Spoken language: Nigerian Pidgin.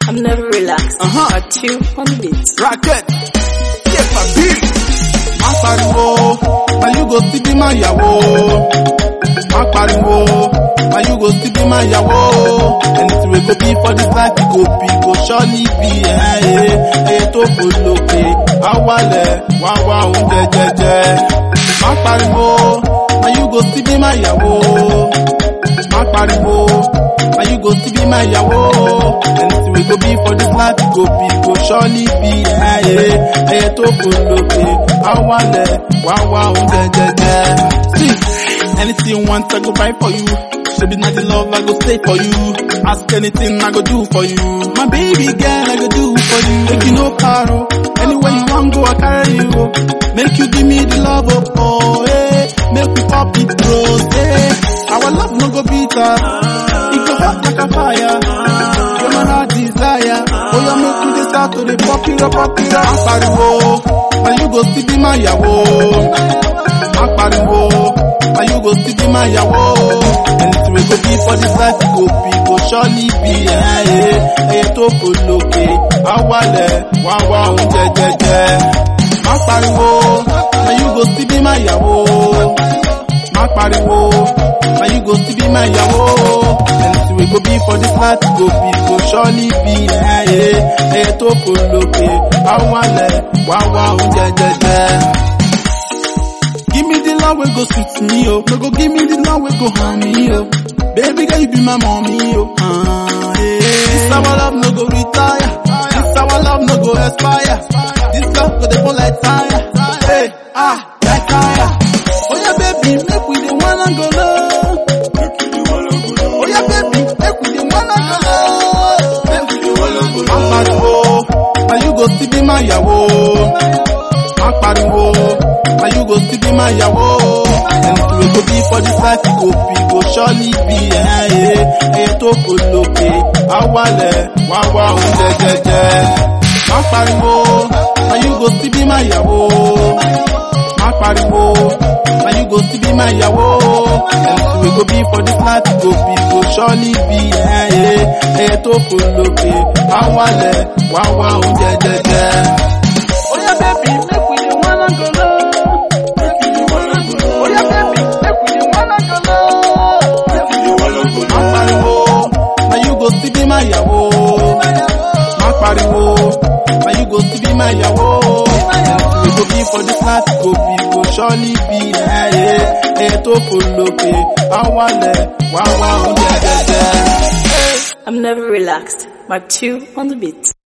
I'm never relaxed. Uh-huh. Part two on the beat. Racket. Yes, I beat. Má pariwo, na you go still be my yàwó. Má pariwo, na you go still be my yàwó. Anything we go be for this life, we go be, go surely be. Ẹyẹ tó fò lókè, àwalẹ̀, wá wá oúnjẹ jẹjẹ. Má pariwo, na you go still be my yàwó. Má pariwo, na you go still be my yàwó. Anything we go be for this life, we go be, go surely be. Ẹyẹ tó fò lókè, àwalẹ̀, wá wá oúnjẹ jẹjẹ. See, anything you want, I go buy for you. Should be not the love, I go stay for you. Ask anything, I go do for you. My baby girl, I go do for you. Make you no paro. Anywhere you want go, I carry you. oh. Make you give me the love, oh, oh hey. Make we pop it close, hey. Our love no go bitter. It go hot like a fire. You're my heart desire. Oh, you make me this out to the pop it up, pop it up. I'm pariwo. Now you go still be my yàwó. I'm pariwo. Now you go still be my yàwó. Anything we go be for this life, we go be, go surely be. Ẹyẹ tó fò lókè, àwalẹ̀, wá wá oúnjẹ jẹjẹ. Má pariwo, now you go still be my yàwó. Má pariwo, now you go still be my yàwó. Anything we go be for this life, we go be, go surely be. Ẹyẹ tó fò lókè, àwalẹ̀, wá wá oúnjẹ jẹjẹ. Give me the love wey go sweet me, oh. No go give me the love wey go harm me, oh. Baby girl, you be my mommy, oh. Ah, yeah. This our love no go retire. This our love no go expire. This love go dey burn like fire. Hey, ah, like fire. Oh yeah, baby, make we the one and go low. Oh yeah, baby, make we the one and go low. Make we the one and go low. I'm pariwo, now you go still be my yàwó. Má pariwo, now you go still be my yàwó. Anything we go be for this life, we go be, go surely be. Ẹyẹ tó fò lókè, àwalẹ̀, wá wá oúnjẹ jẹjẹ. Má pariwo, now you go still be my yàwó. Má pariwo, now you go still be my yàwó. Anything we go be for this life, we go be, go surely be. Ẹyẹ tó fò lókè, àwalẹ̀, wá wá oúnjẹ jẹjẹ. Oh yeah, baby, make we the one and go low. Make we the one and go low. Oh yeah, baby, make we the one and go low. Make we the one and go low. Má pariwo, now you go still be my yàwó. Má pariwo, now you go still be my yàwó. Anything we go be for this life, we go be, go surely be. Ẹyẹ tó fò lókè, àwalẹ̀, wá wá oúnjẹ jẹjẹ. I'm never relaxed. Part two on the beat.